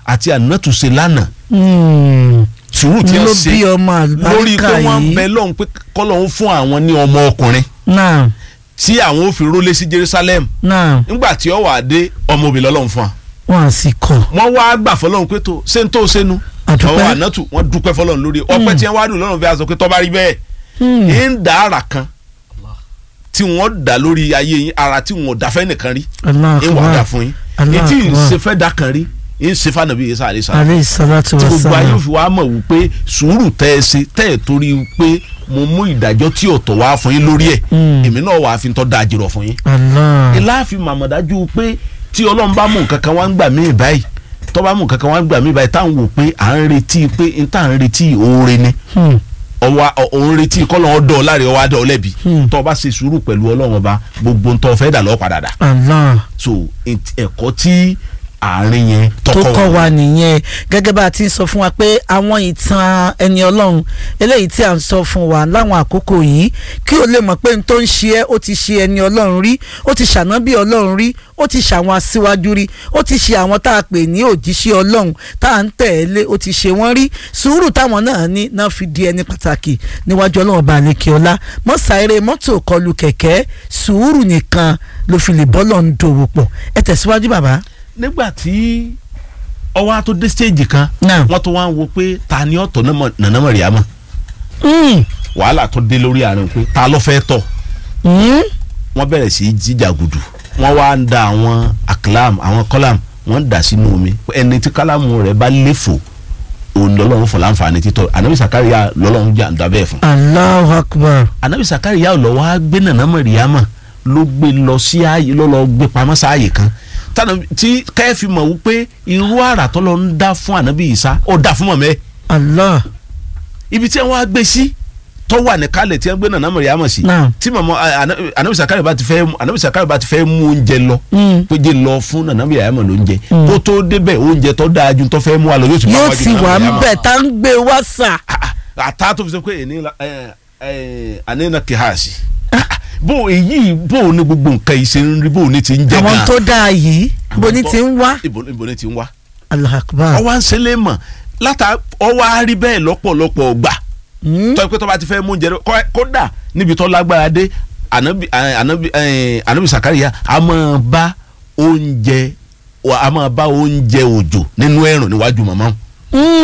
àti ànátù ṣe lánàá Mm. sùúrù tí ló wọ́n ṣe bí ọmọ lórí àlùbáríkà pé wọ́n yìí bẹ lọ́hùn pé kọ́lọ́hún fún àwọn ní ọmọ ọkùnrin náà tí àwọn ò fi rólé sí Jerusalem náà nígbà tí ó wà dé ọmọ obìnrin lọ́lọ́hún fún wa wọn à sì kọ wọ́n wá gbà fọlọ́hún pé tó ṣé n tó ṣẹnu Àdúpẹ́. ọwọ́ ànátù wọ́n dúpẹ́ fọlọ́hún lórí ọpẹ́ tí wọ́n wá dùn lọ́rùn fi aṣọ pé tọ́ bá rí bẹ́ẹ̀ Hmm. ń dá ara kan tí wọ́n dá lórí ayé yín ara tí wọ́n dá fẹ́ nìkan rí Allah ń wà dá akbar fún yín Allah etí akbar. ìṣe fẹ́ dá kan rí ń ṣe fànàbí yẹn sáré sáré aleyhi salatu tí wa gbogbo ayé salam òfin wa mọ̀ wípé sùúrù tẹ́ ẹ ṣe tẹ́ ẹ torí pé mo mú ìdájọ́ tí ọ̀tọ̀ wá fún yín lórí ẹ̀ Mm. èmi náà wàá fi tọ́ da àjèrò fún yín. Allah ìláàfin màmọ̀dájú pé tí ọlọ́run bá mú nǹkan kan wá ń gbà mí báyìí tó bá mú nǹkan kan wá ń gbà mí báyìí táwọn wò pé à ń retí pé n tá à ń retí oore ni Hmm. ọwọ́ òun retí kọ́lọ́ ọdọ̀ láre ọwọ́ adọ̀ lẹ́bi Hmm. tó o bá ṣe sùúrù pẹ̀lú ọlọ́run ọba gbogbo ń tọ́ fẹ́ dà lọ́ padà dà Allah so ent- ẹ̀kọ́ tí àárín yẹn tó tọkọ kọ́ wa nìyẹn gẹ́gẹ́ bá a ti ń sọ fún wa pé àwọn ìtàn ẹni ọlọ́run eléyìí tí a ń sọ fún wa láwọn àkókò yìí kí o lè mọ̀ pé n tó ń ṣe ẹ́ ó ti ṣe ẹni ọlọ́run rí ó ti ṣànábì ọlọ́run rí ó ti ṣàwọn aṣíwájú rí ó ti ṣe àwọn tá a pè ní òjíṣẹ́ ọlọ́run tá à ń tẹ̀lé ó ti ṣe wọ́n rí sùúrù táwọn náà ní náà fi di ẹni pàtàkì níwájú ọlọ́run ọba àlekè ọlá mọ́ sáré mọ́tò kọlù kẹ̀kẹ́ sùúrù nìkan ló fi lè bọ́lọ̀ ń dòwò pọ̀ ẹ tẹ̀síwájú bàbá. nígbà tí ọwọ́ á tó dé stage kan Náà. wọ́n tó wá ń wo pé ta ni ọ̀tọ̀ nànà mọ̀ríàmọ́ Mm. wàhálà tó dé lórí àárín pé ta ló fẹ́ tọ̀ Mm. wọ́n bẹ̀rẹ̀ sí í jíjàgùdù wọ́n wá ń da àwọn aklam àwọn kọ́làm wọ́n ń dà sínú omi ẹni tí kálámù rẹ̀ bá léfò òun lọ́lọ́run fọ̀ láǹfààní títọ́ anabi sakariya lọ́lọ́run jà ń dabẹ́ fún Allahu Akbar. anabi sakariya lọ wá gbé nànà mọ̀ríàmọ́ ló gbé lọ sí ààyè ló lọ gbé pamọ́ sáàyè kan tànà tí kẹ́ẹ̀fì mọ̀ wípé irú àrà tó lọ ń dá fún anabi isa ó dá fún mọ̀mẹ́ Allah. ibi tí wọ́n á gbé sí tó wà ní kálẹ̀ tí wọ́n gbé nànà mọ̀ríàmọ́ sí Naam. tí mọ̀mọ́ anabi sakariya bá ti fẹ́ anabi sakariya bá ti fẹ́ mú oúnjẹ lọ Mm. pé jẹ́ lọ fún nànà mọ̀ríàmọ́ lóúnjẹ Mm. kó tó débẹ̀ oúnjẹ tó dáa ju tó fẹ́ mú wa lọ yóò ti bá yóò wájú ti Nana wà ń Maryama. bẹ̀ tá ń gbé wá sà. àtà tó fi sọ pé èní la ẹ ẹ àníná kìhásì bó èyí bó ní gbogbo nǹkan yìí ṣe ń rí bó ní ti ń jẹ àwọn gan tó dáa yìí bó ní ti ń wá. ibo ibo ní ti ń wá Allahu Akbar. ọwọ́ à ń ṣẹlẹ̀ mọ̀ látà ọwọ́ á rí bẹ́ẹ̀ lọ́pọ̀lọpọ̀ gbà Mm. tọ́ pé tó bá ti fẹ́ mú oúnjẹ rẹ kọ́- kódà níbi tó lágbára dé ànábì ànábì ẹ̀, ànábì sàkáríyà a máa bá oúnjẹ a máa bá oúnjẹ òjò nínú ẹ̀rùn níwájú màmá Mm.